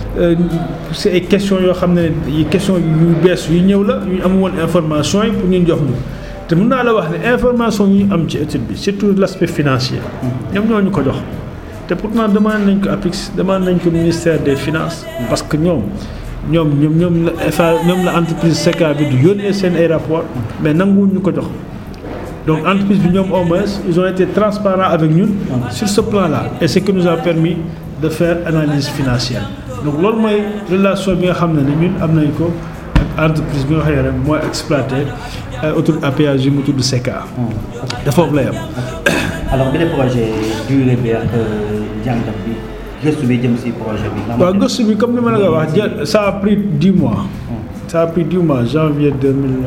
c'est ay questions yoo xam ne questions yu bees yu ñëw la ñu am woon information yi pour ñu jox ñu te mën naa la wax ne information yi ñu am ci étude bi surtout l'aspect financier ñoom ñoo ñu ko jox te pourtant demande nañ ko APIX demande nañ ko ministère des finances parce que ñoom ñoom ñoom ñoom la FA ñoom la entreprise SECA bi du yónnee seen ay rapport mais nanguwuñ ñu ko jox donc entreprise bi ñoom au moins ils ont été transparents avec ñun sur ce plan là et ce qui nous a permis de faire analyse financière donc loolu mooy relation bi nga xam ne ni ñun am nañ ko ak entreprise bi nga xam ne mooy exploité autoroute à péage yi mu tudd SECA dafa foofu lay am alors bi projet durée bi ak jàngat bi gëstu bi jëm si projet bi. waaw gëstu bi comme ni ma la ko wax jël ça a pris dix mois. ça a pris dix mois janvier deux mille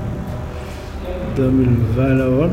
deux mille vingt la woon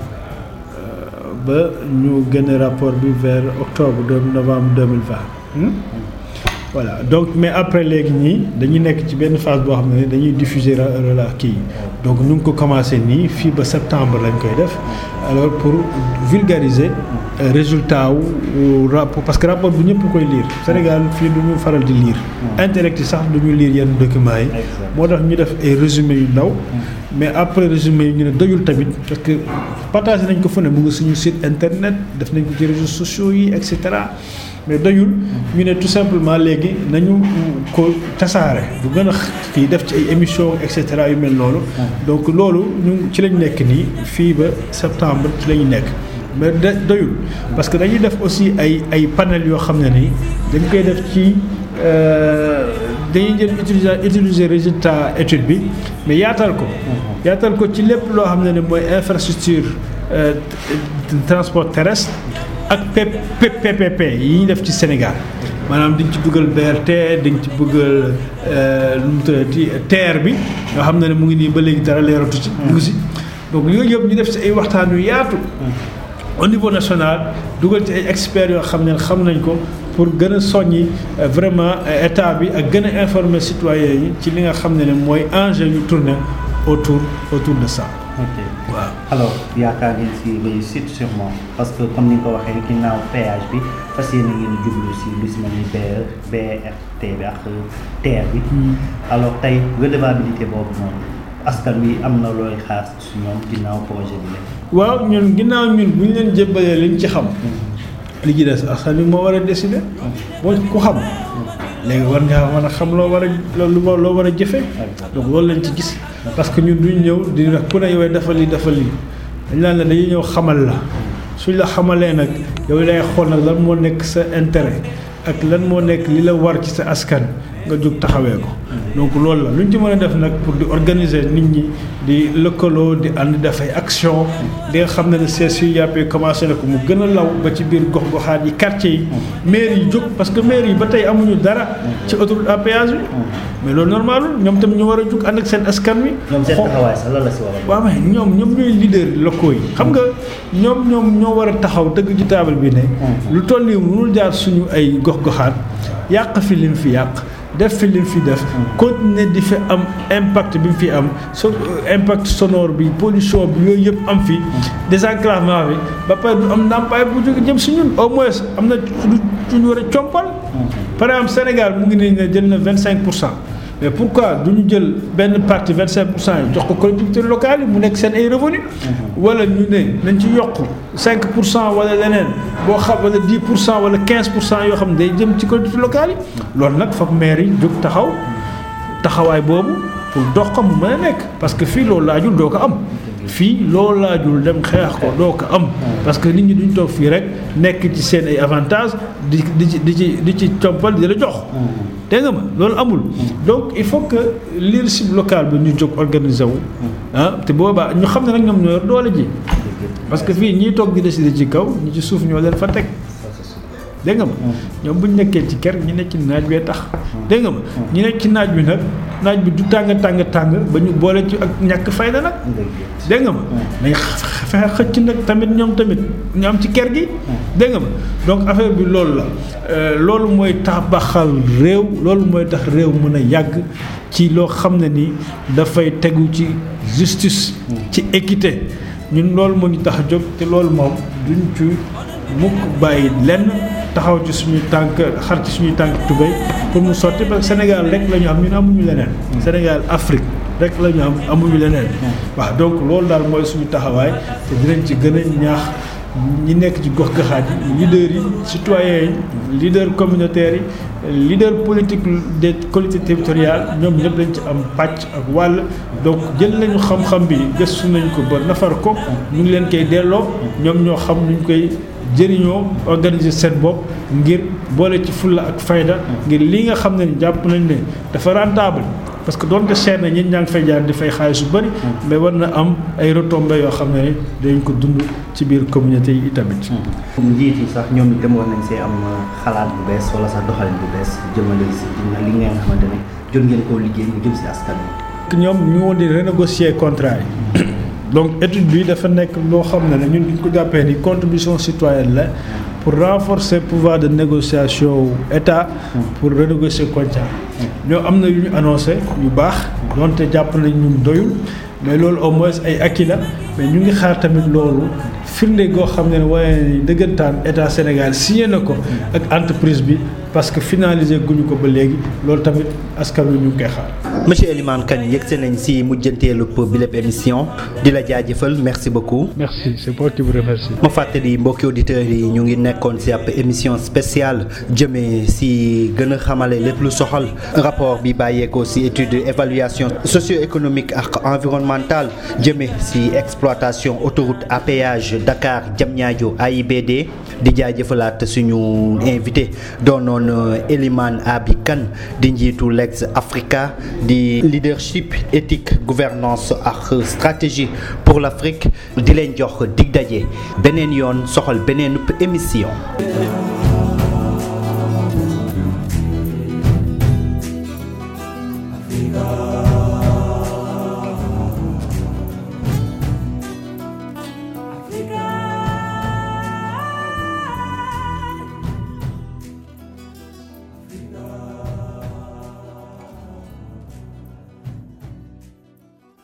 ba ñu génne rapport bi vers octobre deux novembre deux mille vingt. voilà donc mais après léegi ñii dañuy nekk ci benn phase boo xam ne dañuy diffuser rela kii donc ñu ngi ko commencé nii fii ba septembre lañ koy def alors pour vulgariser résultat wu rapport parce que rapport bu ñëpp koy lire Sénégal fii du ñu faral di lire intellect yi sax du ñu lire yenn documents yi moo tax ñu def ay résumé yu ndaw mais après résumé yi ñu ne doyul tamit parce que partagé nañ ko fu ne mu ngi suñu site internet def nañ ko ci réseaux sociaux yi et cetera mais doyul ñu ne tout simplement léegi nañu ko tasaare bu gën a kii def ci ay émissions et cetera yu mel noonu. donc loolu ñu ci lañ nekk nii fii ba septembre ci la ñu nekk. mais de doyul parce que dañuy def aussi ay ay panel yoo xam ne nii dañ koy def ci dañuy jël utiliser utiliser résultat étude bi mais yaatal ko. yaatal ko ci lépp loo xam ne ni mooy infrastructure transport terrestre. ak PPP yi ñu def ci Sénégal maanaam diñ ci dugal BRT diñ ci bëggal lu mu tuddati TER bi nga xam ne ne mu ngi nii ba léegi dara leeratu ci mu ngi si donc yooyu yëpp ñu def ci ay waxtaan yu yaatu au niveau national dugal ci ay experts yoo xam ne xam nañ ko pour gën a soññi vraiment état bi ak gën a informer citoyens yi ci li nga xam ne ne mooy enjeu yu tourné autour autour de ça ok waaw alors yaakaar ngeen si réussite sûrement parce que comme ni nga ko waxee ginnaaw péage bi fas yéene ngeen jublu si lu si mel ni BR BRT bi ak TER bi. alors tey redevabilité boobu noonu askan wi am na looy xaar si ñoom ginnaaw projet bi la. waaw ñun ginnaaw ñun bu ñu leen jébbalee liñ ci xam. li ci des askan wi moo war a décider. boo ku xam. léegi war ngaa mën a xam loo war a loo loo war a jëfee. donc loolu lañ ci gis. parce que ñun duñ ñëw di wax ku ne yow defal lii defal lii dañ naan la dañuy ñëw xamal la suñ la xamalee nag yow lay xool nag lan moo nekk sa intérêt ak lan moo nekk li la war ci sa askan nga jóg taxawee ko. donc loolu la lu ñu ci mën a def nag pour di organiser nit ñi di lëkkaloo di ànd def ay action di nga xam ne ne CSUAP commencé na ko mu gën a law ba ci biir gox-goxaat yi quartier yi maire yi jóg parce que maire yi ba tey amuñu dara ci autoroute à péage bi mais loolu normal ñoom tam ñu war a jóg ànd ak seen askan wi ñoom seen taxawaay sax lan la si war a. waaw mais ñoom ñoom ñooy leader locaux yi xam nga ñoom ñoom ñoo war a taxaw dëgg ci taabal bi ne lu toll nii mënul jaar suñu ay gox-goxaat yàq fi lim fi yàq def fi li mu fi def continuer di fi am impact bi mu fi am so impact sonore bi pollution bi yooyu yëpp am fi désenclavement bi ba pare du am ndàmpaay bu jóge jëm si ñun au moins am na lu ñu war a compal par exemple Sénégal mu ngi nii ne jël na vingt cinq pour cent mais pourquoi du ñu jël benn partie vingt cinq pour cent yi jox ko collectivités locales yi mu nekk seen ay revenu wala ñu ne nañ ci yokk cinq pour cent wala leneen boo xam wala dix pour cent wala quinze pour cent yoo xam ne day jëm ci collectivités locales yi loolu nag foog maire yi jóg taxaw taxawaay boobu pour dox ko mu mën a nekk parce que fii loolu laajul doo ko am fii loolu laajul dem xeex ko doo ko am parce que nit ñi duñ toog fii rek nekk ci seen ay avantages di di ci di ci di ci compal di la jox dégg nga ma loolu amul donc il faut que leadership local bi ñu jóg organiser wu ah te boobaa ñu xam ne nag ñoom ñoo yor doole ji parce que fii ñiy toog di décider ci kaw ñi ci suuf ñoo leen fa teg dégg nga ma ñoom bu ñu nekkee ci kër ñi nekk ci naaj bee tax dégg nga ma ñi nekk ci naaj bi nag naaj bi du tàng tàng tàng ba ñu boole ci ak ñàkk fayda nag dégg nga ma dañ fexe xëcc nag tamit ñoom tamit ñu am ci kër gi dégg nga ma donc affaire bi loolu la loolu mooy tax baxal réew loolu mooy tax réew mën a yàgg ci loo xam ne ni dafay tegu ci justice ci équité ñun loolu moo ñu tax a jóg te loolu moom duñ ci mukk bàyyi lenn taxaw ci suñu tànk xar ci suñuy tànk tubéy pour mu sotti parce que Sénégal rek la ñu am ñun amuñu leneen Sénégal Afrique rek la ñu am amuñu leneen waaw donc loolu daal mooy suñu taxawaay te dinañ ci gën a ñaax ñi nekk ci gox gaxaat yi leaders yi citoyens yi leaders communautaires yi leader politique des collectivités territoriales ñoom ñëpp dañ ci am pàcc ak wàll donc jël nañu xam-xam bi gëstu nañ ko ba nafar ko ñu ngi leen koy delloo ñoom ñoo xam nuñ koy jëriñoo organiser seen bopp ngir boole ci fulla ak fayda ngir li nga xam ne jàpp nañ ne dafa rentable parce que doonte cher na ñi ñaa ngi fay jaar di fay xaalis yu bëri mais war na am ay retombées yoo xam ne dañ ko dund ci biir communauté yi itamit. njiit yi sax ñoom itam war nañ see am xalaat bu bees wala sax doxalin bu bees jëmale si li nga xamante ne jot ngeen koo liggéey mu jëm si askan wi. ñoom ñu woon di renégocier contrat yi. donc étude bi dafa nekk loo xam ne ñun duñ ko jàppee ni contribution citoyenne la pour renforcer pouvoir de négociation état pour renégocier contrat ñoo am na yu ñu annoncé yu baax donte jàpp nañ ñun doyul mais loolu au moins ay acquis la mais ñu ngi xaar tamit loolu firnde goo xam ne waaye ni dëggantaan état Sénégal signé na ko ak entreprise bi parce que finalisé guñu ko ba léegi loolu tamit askan wi ñu ngi koy xaar. monsieur Elimane Kane yëgse nañ si mujjanteelu bi lépp émission di la jaajëfal merci beaucoup. Merci, c'est moi qui vous remercie. ma fàttali mbokki auditeurs yi ñu ngi nekkoon si ab émission spéciale jëmee si gën a xamale lépp lu soxal rapport bi bàyyeekoo si étude évaluation socio-économique ak environnementale jëmee si exploitation autoroute à péage Dakar Diamniadio AIBD di jaajëfalaat suñu invité doonoon Elimane Abi Kane di njiitu Legs Africa di leadership éthique gouvernance ak stratégie pour l'Afrique di leen jox dig daje beneen yoon soxal beneen émission